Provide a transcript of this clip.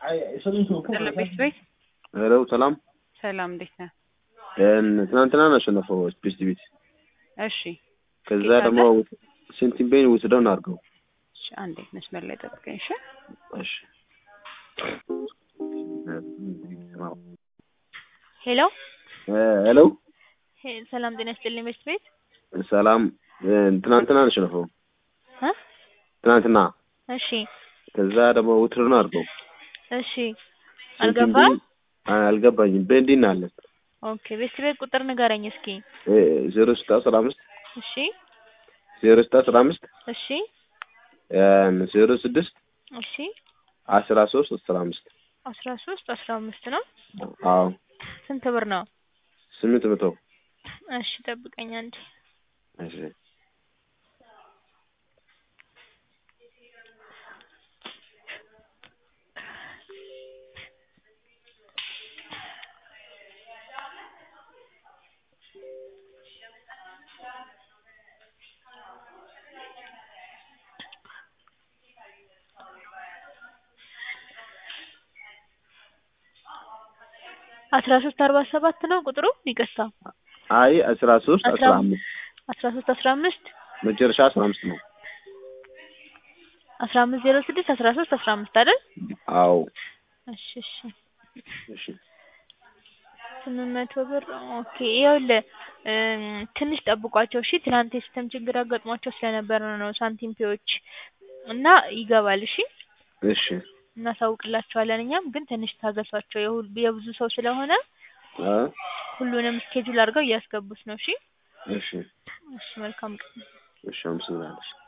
ቤት ቤት ሄሎ ሰላም ሰላም፣ እንዴት ነህ? ትናንትና ነው ያሸነፈው ስፔስ ቤት። እሺ ከዛ ጌታ ደግሞ ሴንቲሜን ውስደው ነው አድርገው። እሺ፣ አንዴ መስመር ላይ ጠብቀኝ። እሺ እሺ ሄሎ ሄሎ ሄ- ሰላም ጤና ይስጥልኝ ቤት ቤት ሰላም ትናንትና ነው ያሸነፈው። እ ትናንትና እሺ ከዛ ደግሞ ውትር ነው አድርገው። እሺ አልገባም አልገባኝም። በእንዲህ ነው አለ ኦኬ ቤት ቤት ቁጥር ንገረኝ እስኪ ዜሮ ስታ አስራ አምስት እሺ ዜሮ ስታ አስራ አምስት እሺ ዜሮ ስድስት እሺ አስራ ሶስት አስራ አምስት አስራ ሶስት አስራ አምስት ነው አዎ ስንት ብር ነው ስምንት መቶ እሺ ጠብቀኝ አንዴ እሺ አስራ ሶስት አርባ ሰባት ነው ቁጥሩ ይቅርታ አይ አስራ ሶስት አስራ አስራ አምስት አስራ ሶስት አስራ አምስት መጨረሻ አስራ አምስት ነው። አስራ አምስት ዜሮ ስድስት አስራ ሶስት አስራ አምስት አይደል አዎ እሺ እሺ እሺ ስምንት መቶ ብር ኦኬ ይኸውልህ እም፣ ትንሽ ጠብቋቸው እሺ ትናንት የሲስተም ችግር አጋጥሟቸው ስለነበረ ነው ሳንቲም ፔዎች እና ይገባል እሺ እሺ እናሳውቅላቸዋለን እኛም ግን ትንሽ ታገሷቸው የሁል- የብዙ ሰው ስለሆነ አ ሁሉንም ስኬጁል አድርገው እያስገቡት ነው እሺ እሺ እሺ መልካም ቀን እሺ አመሰግናለሁ።